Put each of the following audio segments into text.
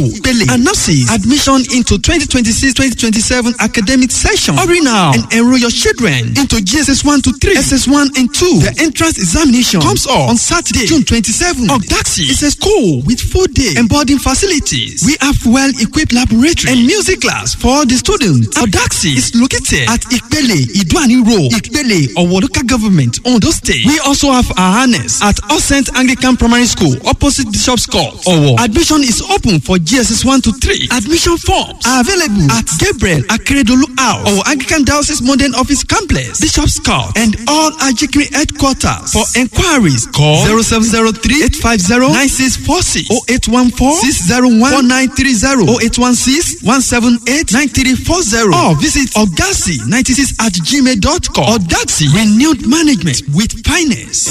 Ipele announces admission into 2026-2027 academic session. Hurry now and enroll your children into GSS 1 to 3, SS1 and 2. The entrance examination comes up on Saturday, June 27. Ogdaxi is a school with full day and boarding facilities. We have well-equipped laboratory and music class for the students. Ogdaxi is located at Ipele, Iduani Road, Ipele, Owo local government, Ondo State. We also have our harness at All Saint Anglican Primary School, opposite Bishop's Court, Owo. Admission is open for GSS 1 to 3. Admission forms are available at Gabriel Akeredolu House or Anglican Diocese Modern Office Complex, Bishop's Court, and all Ajikri headquarters. For enquiries, call 0703 850 9646 0814 601 4930 0816 178 9340 or visit Ogasi 96 at gmail.com. Ogasi renewed management with finance.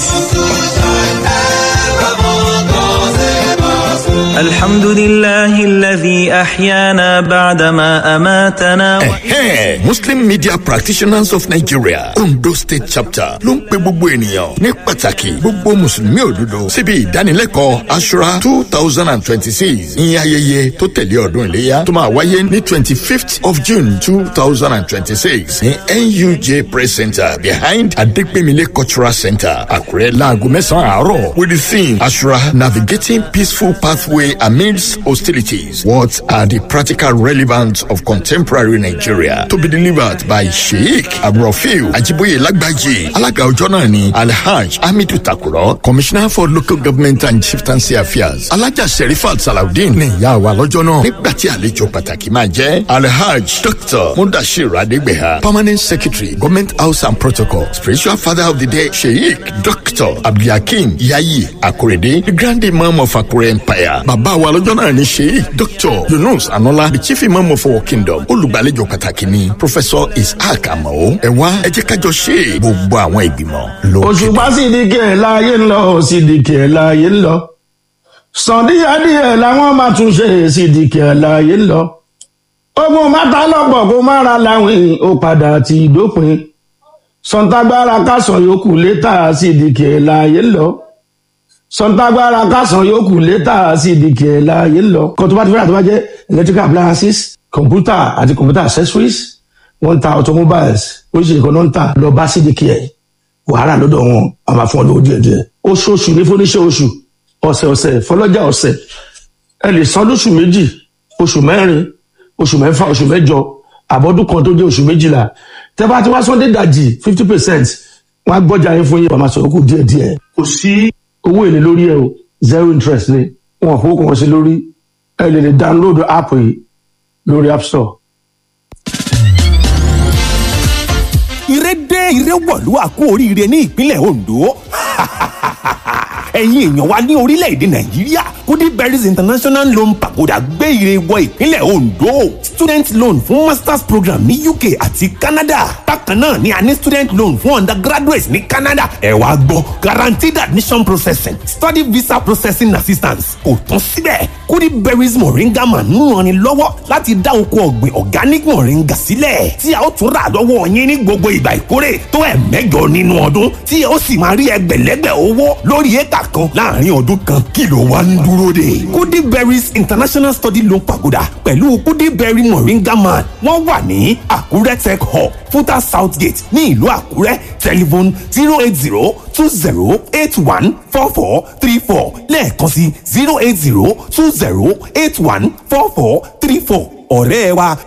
الحمد لله الذي أحيانا بعدما أماتنا Ẹ̀hẹ́n Muslim Media Practitioners of Nigeria Ondo State Chapter ló ń pe gbogbo ènìyàn ní pàtàkì gbogbo Mùsùlùmí òdodo síbi ìdánilẹ́kọ̀ọ́ Ashura two thousand and twenty-six ìyẹn ayẹyẹ tó tẹ̀lé ọdún iléyà tó máa wáyé ní twenty-fifth of June two thousand and twenty-six ní NUJ Press Center behind Adegbemile Cultural Center Àkúrẹ́ láago mẹ́sàn-án àárọ̀ with the theme Ashura navigating peaceful pathway amidst hostilities. What are the practical relevance of contemporary Nigeria? To be delivered by Sheikh Abrofil Ajiboye Lagbaji. Alága ọjọ́ náà ni Alhaj Hamidu Takuro, Commissioner for Local Government and Chieftaincy Affairs. Alájà Sherifat Salawudeen ní ìyá wa lọ́jọ́ náà. Nígbà tí àlejò pàtàkì máa jẹ́ Alhaj Dr. Mudashir Adegbeha, Permanent Secretary, Government House and Protocol, Spiritual Father of the Day, Sheikh Dr. Abdulhakeem Yayi Akorede, the Grand Imam of Akure Empire. Bàbá wa lọ́jọ́ náà ni Sheikh Dr. Yunus Anola, the Chief Imam of our Kingdom. Olùgbàlejò pàtàkì ni Professor Isaac Amao. Ẹ wá ẹ jẹ́ kájọ ṣe gbogbo àwọn ìgbìmọ̀ lókè. òṣùpá sídìkì ẹ̀ láàyè ń lọ sídìkì ẹ̀ láàyè ń lọ sàndíyàdíyẹ làwọn máa tún ṣe sídìkì ẹ̀ láàyè ń lọ ogun mátà lọ́pọ̀ kó má ra láwìn ó padà ti dópin sọ̀ǹtàgbára kásán yòókù létà sídìkì ẹ̀ láàyè ń lọ sọ̀ǹtàgbára kásán yòókù létà sídìkì ẹ̀ láàyè ń lọ kó tó bá ti fẹ́ràn tó bá jẹ́ electrical appliances computer àti computer accessories wọ́n ń ta automobiles oríṣiríṣi kan náà ń tà lọ bá sídìkì ẹ̀ wàhálà lọ́dọ̀ wọn a máa fún ọ lówó díẹ̀ díẹ̀ oṣooṣù ní fúnníṣẹ́ oṣù ọ̀sẹ̀ ọ̀sẹ̀ fọlọ́jà ọ̀sẹ̀ ẹ lè san lóṣù méjì oṣù mẹ́rin oṣù mẹ́fà oṣù mẹ́jọ àbọ̀dún kan tó jẹ́ oṣù méjìlá tẹ́ bá ti wá sọ́ndé dàjì fifty percent wọ́n á gbọ́jà yín fún yín wọ́n máa sọ̀rọ̀ kù díẹ̀ díẹ̀ kò sí owó èlé lórí ẹ o zero interest ni wọn kò kàn sí lórí ẹ lè lè download app yìí lórí app store. ire dé ire wọ̀lú àkó oríire ní ìpínlẹ̀ Ondo ẹ̀yin èèyàn wa ní orílẹ̀-èdè Nàìjíríà kudi berries international loan pagoda gbé ire wọ ìpínlẹ̀ Ondo student loan fún masters program ní UK àti Canada bákan náà ni a ní student loan fún undergraduates ní Canada ẹ wá gbọ́ guaranteed admission processing study visa processing assistance kò tán síbẹ̀ kudi berries moringa man ń ranni lọ́wọ́ láti dá oko ọ̀gbìn organic moringa sílẹ̀ tí a ó tún rà lọ́wọ́ yín ní gbogbo ìgbà ìkórè tó ẹ̀ mẹ́jọ nínú ọdún tí a ó sì máa rí ẹgbẹ̀lẹ́gbẹ̀ owó lórí éka kan láàrin ọdún kan kí ló wá ń dúró dè. kudi berries international study loan pagoda pẹ̀lú kudi berry moringa man wọ́n wà ní àkúrẹ́ tech hub futa south gate ní ìlú àkúrẹ́ telephone zero eight zero two zero eight one four four three four lẹ́ẹ̀kan sí zero eight zero two zero eight one four four three four ọ̀rẹ́ wa